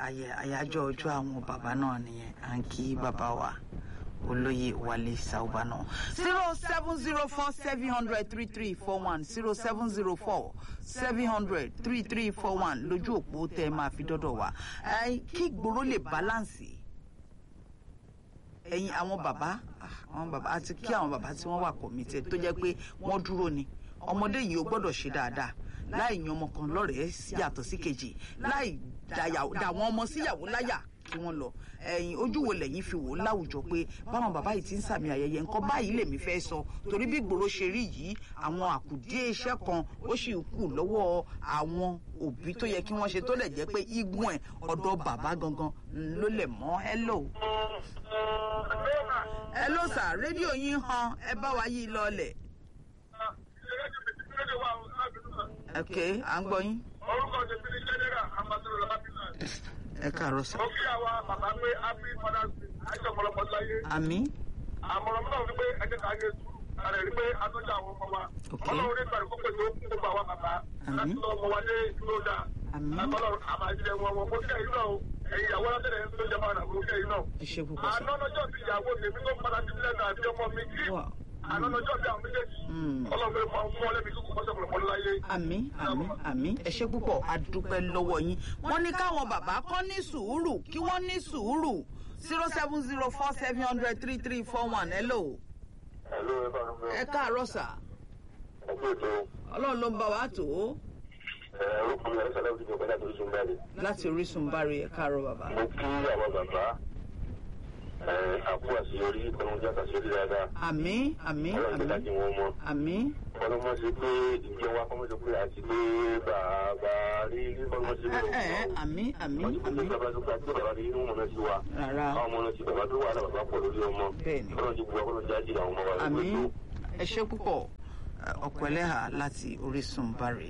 àyájọ́ ọjọ́ àwọn bàbá náà nìyẹn à ń kí bàbá wa olóyè wálé sáúbà náà zero seven zero four seven hundred three three four one zero seven zero four seven hundred three three four one lójú òpó tẹ ẹ máa fi dọ́dọ̀ wá kí ìgboro lè báláǹsì ẹ̀yin àwọn bàbá àwọn bàbá àti kí àwọn bàbá tí wọ́n wà committed tó jẹ́ pé wọ́n dúró ni ọmọdé yìí ó gbọ́dọ̀ ṣe dáadáa láì yan ọmọ kan lọ́rẹ̀ẹ́ yàtọ̀ sí kejì láì dà wọ́n ọmọ síyàwó láyà kí wọ́n lọ ẹ̀yin ojú wo lẹ́yìn fi wò ó láwùjọ pé báwọn bàbá yìí ti ń sàmì ayẹyẹ nǹkan báyìí lèmi fẹ́ sọ torí bí gbòòrò ṣe rí yìí àwọn àkùdé iṣẹ́ kan ó sì kù lọ́wọ́ àwọn òbí tó yẹ kí wọ́n ṣe tó lẹ̀ jẹ́ pé igun ẹ̀ ọ̀dọ̀ bàbá gangan ló lẹ̀ mọ́ hello. hello sir rédíò yín han ẹ bá wa yí lọlẹ̀. ok à ń gbọ́ yín. orúkọ tèmi ni general ambassador labila. ẹ káàárọ̀ sọ. mo kí àwa bàbá pé happy father's day àìsàn ọ̀pọ̀lọpọ̀ láyé. àmín. àmọ̀ràn náà wípé ẹ̀jẹ̀ ká yé sùúrù àrẹ rí pé atọ́jú àwọn ọmọ wa. Ok. ọlọ́run ní ìgbàlù kó pèsè òkú gbogbo àwa bàbá. Àmín. láti lọ ọmọ wa dé ìlú ọjà. Àmín. ọlọ́run àmàjẹ wọn wọn mo kí ẹ̀yin náà o ẹ̀yin ìyàwó látẹ̀lẹ̀ tó jẹ́ máa nà mo kí ẹ̀yin náà. ẹ ṣe púpọ̀ sọ. àná lọ́jọ́ ti ìyàwó tèmi tó padà sí ilé náà àti ọmọ mi kí. Wow. àná lọ́jọ́ bí àwọn méjèèjì. Mm. ọlọ́run fún fún ọlẹ́mi kúkú mọ́sẹ̀ pọ̀lọpọ̀ láyé. àmín àmín àmín ẹ ṣe púpọ̀ adúpẹ́ lọ́wọ́ yín wọ́n ní káwọn bàbá kọ́ ní sùúrù kí wọ́n ní sùúrù zero seven zero four seven hundred three three four one hello Hello, ẹ bá ń bẹ̀rẹ̀. ẹ káàárọ̀ sà Ọgbẹ́ ètò ọlọ́run ló ń bá wa tó orúkọ mi ẹ̀rọ sàlẹ̀ òdìbò pẹ̀lú àtòrí sùn jáde. láti orísun bari ẹ káàárọ̀ bàbá Mo kí àwọn bàbá àpò àṣeyọrí ìpinnu àṣeyọrí dáadáa. àmín àmín Ọlọ́run ti àmín dájú wọn mọ́. àmín Ọlọ́mọ ṣe pé ìjọ wa kọ́mọ́ ṣe pé àti pé bàbá rí rí kọ́mọ́ ṣe ẹ pé ẹ àmín àmín wọ́n ti pé àmín bàbá tó gba tí bàbá rí inú mọ̀nà sí wa. rárá Àwọn ọmọ náà ti bàbá tó wà lábàbá bàbá pọ̀ lórí ọmọ. Bẹ́ẹ̀ni. Ọlọ́run ti bu ọkọ̀ jáde àwọn ọmọ wa. àmín ẹ ṣe púpọ̀ ọ̀pọ̀ ẹlẹ́hà láti orísun bari.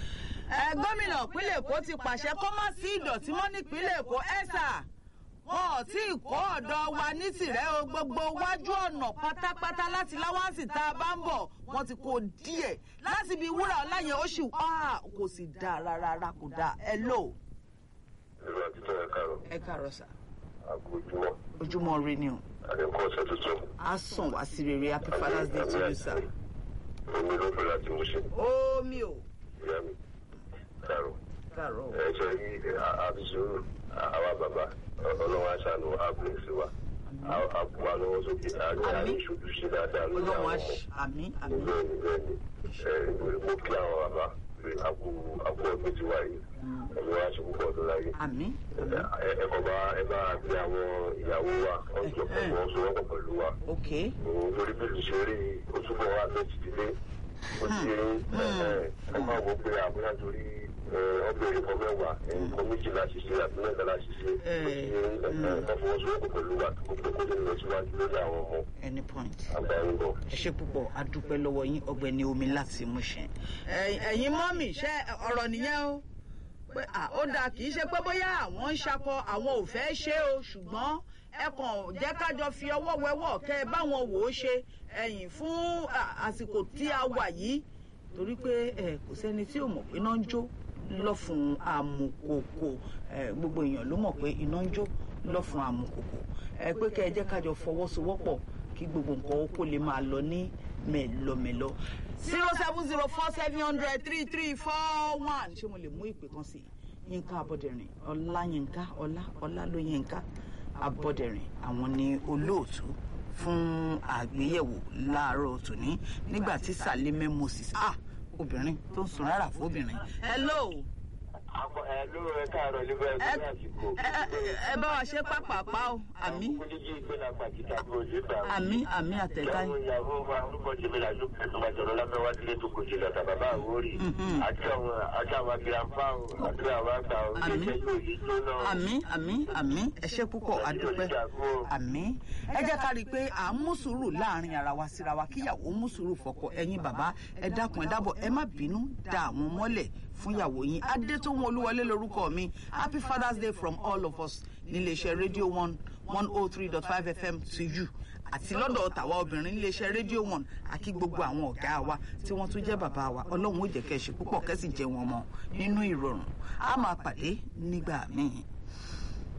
ẹ gómìnà ìpínlẹ̀ èkó ti pàṣẹ kó má sí ìdọ̀tí mọ́ nípínlẹ̀ èkó ẹ̀sà wọn ò tí ì kó ọ̀dọ̀ wa ní tìrẹ́ o gbogbo wájú ọ̀nà pátápátá láti láwáǹsì tá a bá ń bọ̀ wọ́n ti kó díẹ̀ láti ibi wúrà ọ̀la yẹn ó sì wá kò sì dáa rárá kò dáa ẹ lò Ìlú àti tọ́ ẹ̀ kárọ̀. ẹ káàárọ̀ sà Àgójúmọ́. ojúmọ́ ire ni o Àdékọ́ ọ̀sẹ̀ tuntun. á sàn wá sí rere happy father's day to you sir. Omi ló fẹ́ láti mú ṣe. omi o Ìyá mi. Kárọ̀. káàárọ̀ o. ẹ ṣe yí àbísùrù àwa bàbá ọlọ́wọ́ aṣáánú àbúrẹ́sì wa àbúwá lọ́wọ́ sókè àgbẹ̀ Àmín. àríṣojú ṣe dáadáa lórí ọlọ́run àwọn á ọmọ ṣe àmín àmín níbẹ̀ níbẹ̀ ni ẹ mo kí àwọn bàbá pé àpò àpò ọdún ti wà yìí ẹ̀mí wa ṣe púpọ̀ ọdún láyé àmín ẹ ẹ kọ́ bá ẹ bá gbé àwọn ìyàwó wa ọjọ́ pẹ̀lú wọn sọ wọ́pọ̀ pẹ̀lú wa ok òun lórí bí ìṣe rí ojúbọ wa méjì dílé ó ti rí ẹ ẹ máa wọ pé àbúrò torí ọbẹ̀ ìrìnkọ mẹ́wàá nǹkan méjìlá ṣiṣẹ́ àti mẹ́tàlá ṣiṣẹ́ ó ti rí ẹ fọwọ́sowọ́pọ̀ pẹ̀lú wa tó gbogbo kó lè lọ síwájú lórí àwọn ọmọ any point. àgbáyébọ̀. ẹ ṣe púpọ̀ a dúpẹ́ lọ́wọ́ yín ọ̀gbẹ́ni omi láti Mushin. ẹ̀yin mọ́mì ṣe ọ̀rọ̀ nìyẹn o pé à, ó dáa kì í ṣe pé bóyá àwọn ń ṣakọ àwọn ò fẹ́ ṣe o ṣùgbọ́n ẹ kàn jẹ́ kájọ fi ọwọ́ wẹwọ́ kẹ́ ẹ báwọn wò ó ṣe ẹ̀yìn fún à, àsìkò tí a wà yìí torí pé ẹ kò sẹ́ni tí ò mọ̀ pé iná ń jó lọ́fun àmùkòkò ẹ, gbogbo èèyàn ló mọ̀ pé iná ń jó lọ́fun àmùkòkò ẹ pé kẹ́ ẹ jẹ́ kájọ fọwọ́sowọ́pọ̀ kí gbogbo nǹkan ó kó lè máa lọ ní mẹ́lọmẹ́lọ. zero seven zero four seven hundred three three four one ṣé mo lè mú ìpè kan sí i yínká abọ́dẹ̀rìn ọláyínká ọlá ọlálóyínká abọ́dẹ̀rìn àwọn ni olóòtú fún àgbéyẹ̀wò láàárọ̀ tòní nígbà tí Salime Moses ah obìnrin tó ń sun rárá fún obìnrin hello ẹ ló ẹ káàárọ̀ níbẹ̀ ẹ ẹ- ẹ- ẹ bá wa ṣe pápápá o àmì kúndíjì ìgbéra pàtìkà bí ojú ìgbà àmì àmì àtẹ̀ká ìyàwó ìyàwó wa orúkọ jèmi làjú ẹ̀sùnmá jọ̀rọ̀ lábẹ́ wá sílé tó kò jì lọ́tà bàbá àwórì Mhm. àti àwọn àti àwọn agirànfà o àti àwọn àgbà o Àmín. iléeṣẹ́ yóò yí jóná o. àmì àmì àmì ẹ ṣé púpọ̀ adúpẹ́ àmì ẹ jẹ́ ká rí i pé à ń mú sùúrù láàrin ara wa síra wa kíyàwó mú sùúrù fọ́kọ ẹ̀yin bàbá ẹ dákun ẹ dábọ̀ ẹ má bínú da àwọn mọ́lẹ̀ fún ìyàwó yín adétòun olúwọlé lórúkọ mi happy father's day from all of us níléeṣẹ́ rédíò one one oh three dot five fm to you àti lọ́dọ̀ tàwa obìnrin níléeṣẹ́ rédíò one àkí gbogbo àwọn ọ̀gá wa tí wọ́n tún jẹ́ bàbá wa ọlọ́run ó jẹ́ kẹ́ ẹ ṣe púpọ̀ kẹ́ sì jẹ́ wọn mọ́ nínú ìrọ̀rùn a máa pàdé nígbà míì.